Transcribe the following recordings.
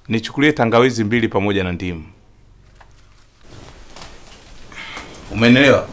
nichukulie tangawizi mbili pamoja na ndimu. Umenielewa?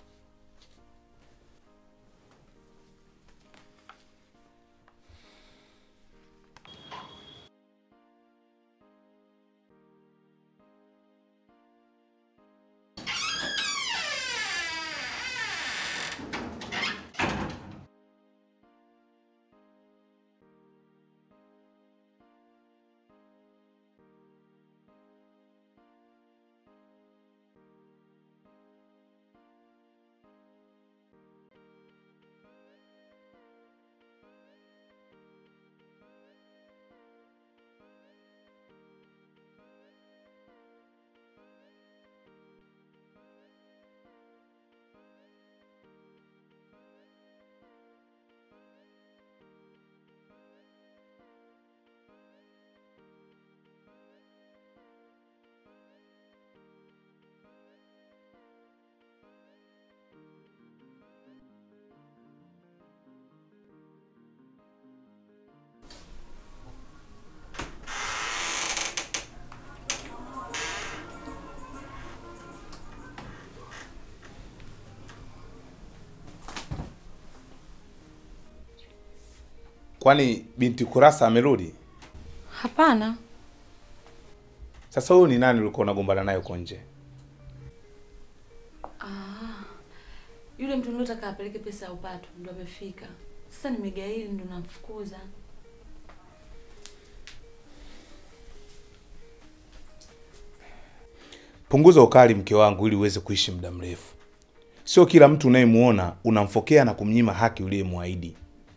Kwani binti Kurasa amerudi? Hapana, Sasa huyu ni nani ulikuwa unagombana naye huko nje? yule mtu niliotaka apeleke pesa ya upato ndo amefika. Sasa nimegaili ndo namfukuza. Punguza ukali mke wangu, ili uweze kuishi muda mrefu. Sio kila mtu unayemuona unamfokea na kumnyima haki uliyemwahidi.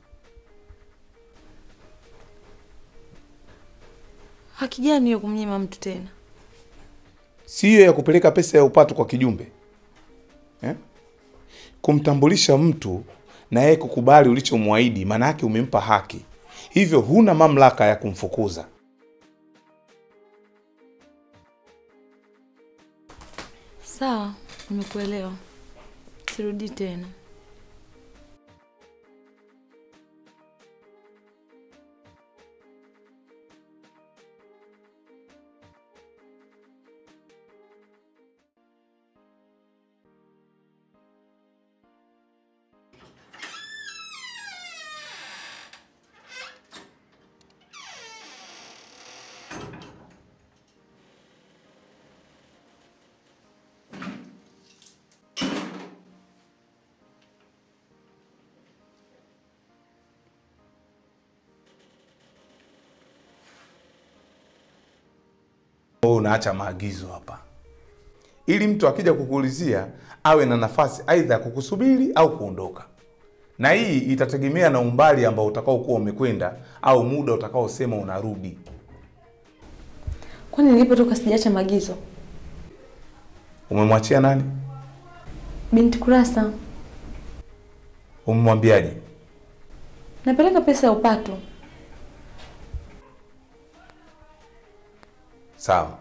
Haki gani hiyo kumnyima mtu tena? si hiyo ya kupeleka pesa ya upato kwa kijumbe eh? Kumtambulisha mtu na yeye kukubali ulichomwahidi, maana yake umempa haki, hivyo huna mamlaka ya kumfukuza. Sawa, nimekuelewa. Sirudi tena. Wewe unaacha maagizo hapa, ili mtu akija kukuulizia awe na nafasi aidha ya kukusubiri au kuondoka, na hii itategemea na umbali ambao utakaokuwa umekwenda au muda utakaosema unarudi. Kwani nilipotoka sijaacha maagizo? Umemwachia nani? Binti Kurasa, Umemwambiaje? napeleka pesa ya upato. Sawa.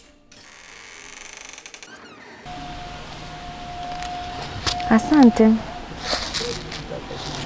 Asante.